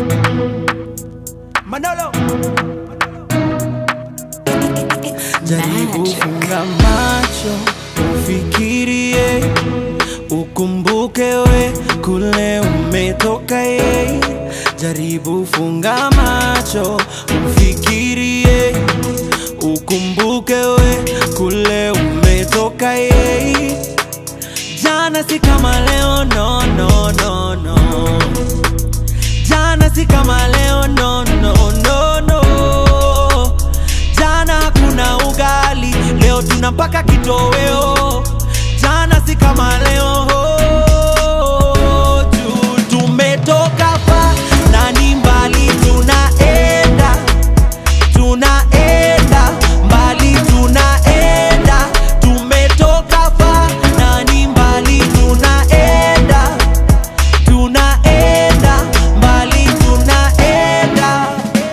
Manolo. Jaribu funga macho, ufikirie, ukumbuke we kule umetoka ye. Jaribu funga macho, ufikirie, ukumbuke we kule umetoka ye. Jana si kama leo, no, no, no, no. Jana si kama leo, no, no, no, no. Jana hakuna ugali, leo tuna mpaka kitoweo. Jana si kama leo, juu tumetoka pa na ni mbali tunaenda, tunaenda mbali tunaenda, tumetoka pa na ni mbali tunaenda, tunaenda mbali tunaenda.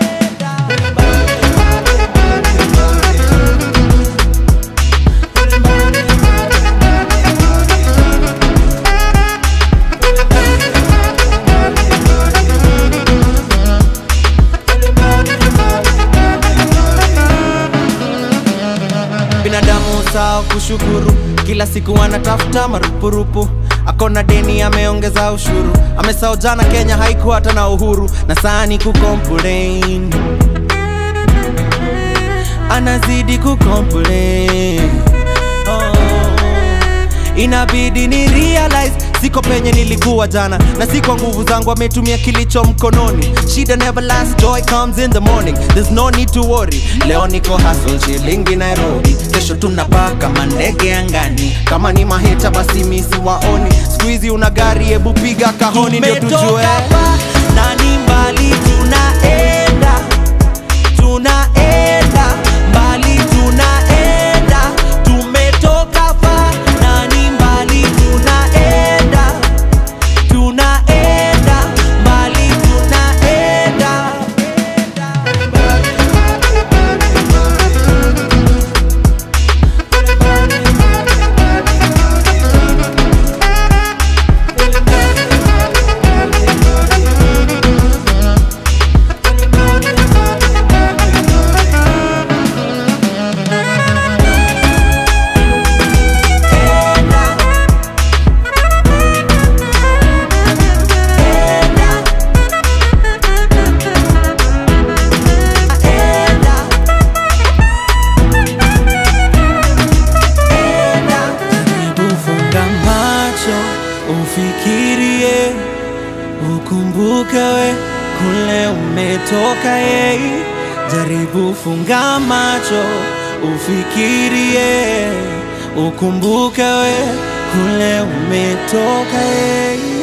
binadamu sawa kushukuru kila siku anatafuta marupurupu akona deni ameongeza ushuru amesao jana kenya haikuwa hata na uhuru na sani kucomplain anazidi kucomplain oh. inabidi ni realize siko penye nilikuwa jana na si kwa nguvu zangu ametumia kilicho mkononi shida never last joy comes in the morning there's no need to worry leo niko hustle shilingi nairobi kesho tunapaa kama ndege angani kama ni maheta basi misi waoni skuizi una gari hebu piga kahoni ndio tujue na ni mbali tunaenda tunaenda mbali tunaenda tumetoka fa na ni mbali tunaenda tunaenda mbali tunaenda Jaribu funga macho ufikirie, ukumbuke we kule umetoka ye. Jaribu funga macho ufikirie, ukumbuke we kule umetoka ye.